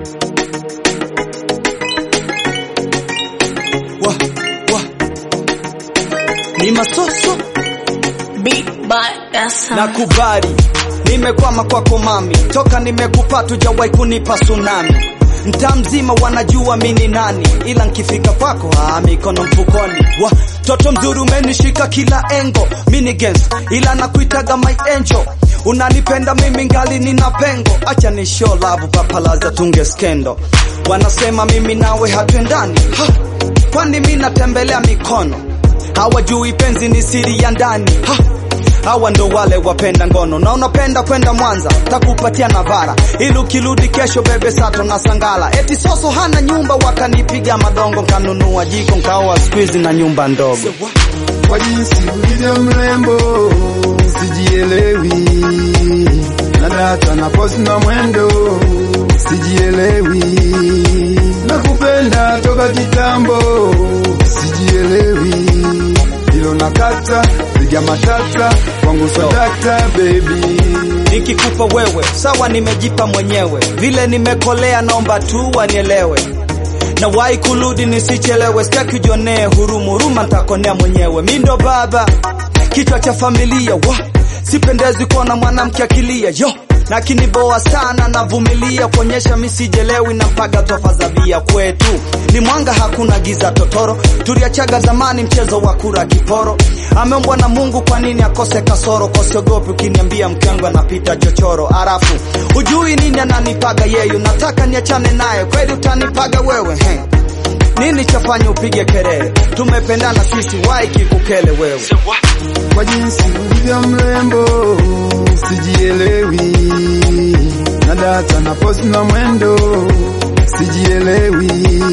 Wa, wa. Ni masoso Big butt, that's how. Nakubali, nimekwama kwako mami, toka nimekupata hujawahi kunipa tsunami. Mtaa mzima wanajua mini nani, ila nkifika kwako ah, mikono mfukoni. Wa toto mzuri umenishika kila engo, mini gens ila nakuitaga my angel. Unanipenda mimi ngali nina pengo, acha ni show love papalaza tunge skendo. Wanasema mimi nawe hatuendani, ha, kwani mi natembelea mikono hawajui penzi ni siri ya ndani ha! hawa ndo wale wapenda ngono na unapenda kwenda Mwanza takupatia Navara ili ukirudi kesho bebe sato na sangala eti soso hana nyumba wakanipiga madongo nkanunua jiko nkaoa squeeze na nyumba ndogo kwa jinsi ulivyo mrembo, sijielewi na data na post na mwendo, sijielewi nakupenda toka kitambo, sijielewi hilo nakata piga matata kwangu swadakta baby nikikupa wewe sawa nimejipa mwenyewe vile nimekolea naomba tu wanielewe na wai kurudi nisichelewe sitaki ujionee hurumu huruma ntakonea mwenyewe mi ndo baba kichwa cha familia wa sipendezi kuona mwanamke akilia yo lakini boa sana navumilia kuonyesha misijelewi na mpaga tofadhabia kwetu ni mwanga hakuna giza totoro tuliachaga zamani mchezo wa kura kiporo ameumbwa na mungu kwa nini akose kasoro kosiogopi ukiniambia mkengwe anapita chochoro arafu ujui nini ananipaga yeyu nataka niachane naye kweli utanipaga wewe he nini chafanya upige kelele tumependana sisi wai kikukele wewe kwa jinsi ulivyo mrembo, sijielewi na data na post na mwendo, sijielewi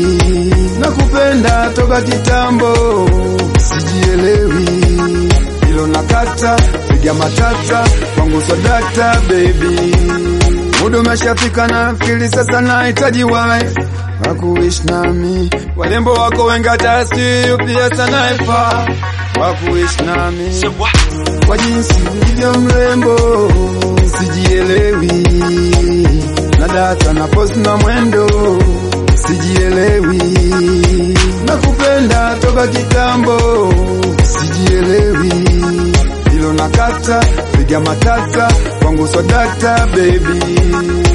nakupenda toka kitambo, sijielewi hilo nakata piga matata kwangu swadakta baby muda umeshafika na fikiri sasa nahitaji wife wakuishi nami warembo wako wengi hata si pia sana ifa wakuishi nami kwa jinsi ulivyo mrembo, sijielewi na data na post na mwendo, sijielewi nakupenda toka kitambo, sijielewi hilo nakata piga matata kwangu swadakta baby